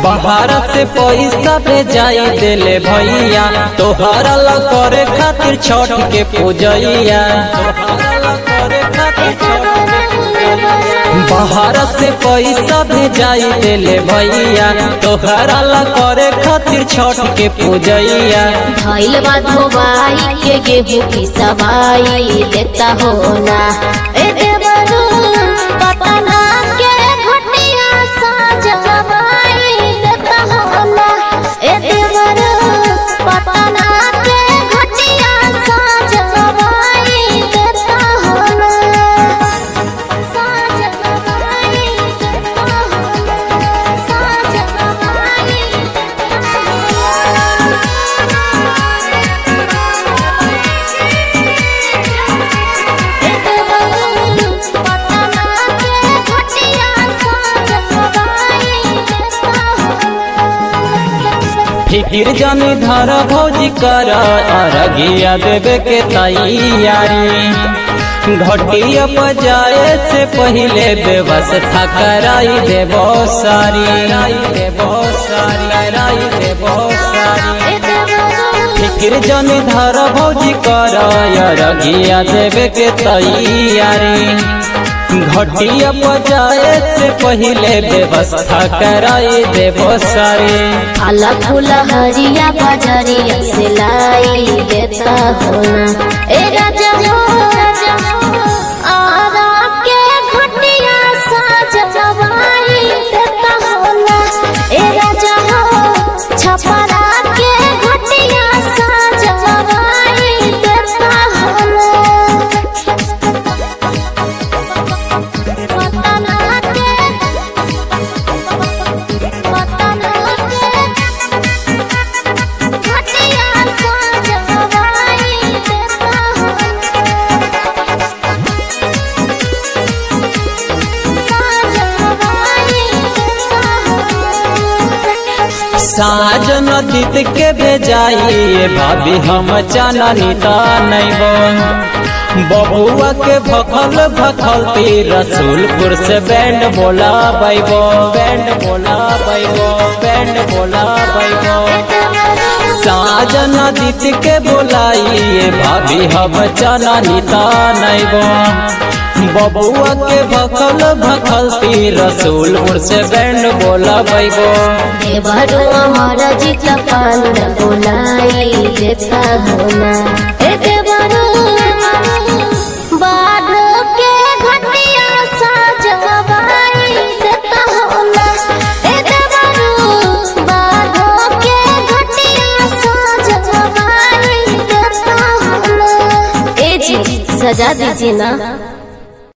बाहर से पैसा भेजाई देले भैया तोहरा ला करे खातिर छठ के पूजैया बाहर से पैसा भेजाई देले भैया तोहरा ला करे खातिर छठ के पूजैया धैल बा धोबाई के गेहूं की सवाई देता हो ना ए देवरू पतना के घटिया साजवाई देता हो ना ए देवरू पतना के घटिया साजवाई देता हो ना साजवाई देता हो ना साजवाई फिकिर जानी धर भौजी कर अरगिया देवे के तैयारी घटिया बजाए से पहले व्यवस्था कराई देबो सारी देबो सारी कराई देबो सारी फिकिर जानी धर भौजी कर अरगिया देवे के तैयारी घटिया बजाए से पहले व्यवस्था कराई देबो सारी फल फूल हरिया बजरिया से लाई देता हो ना ए राजा हो आरा के घटिया साजवाई देता हो ना ए राजा हो छपरा के घटिया साजवाई देता हो ना पतना के पतना के घटिया साजवाई देता हो साजवाई देता हो साजन दीत के भेजाइए भाभी हम चाननी ता नैबो बबुआ के भखल भखल ती रसूलपुर से बैंड बोला बैबो बैंड बोला बैबो बैंड बोला बैबो साजन दीत के बोलाइए भाभी हम चाननी ता नैबो बबुआ के भखल भखल ती रसूलपुर से बैंड बोला बैबो देवरू अमर जित पान बोलाई देता हो ना ए देवरू बाढ़ के घटिया साजवाई देता हो ना ए देवरू बाढ़ के घटिया साजवाई देता हो ना ए जी सजा दीजिए ना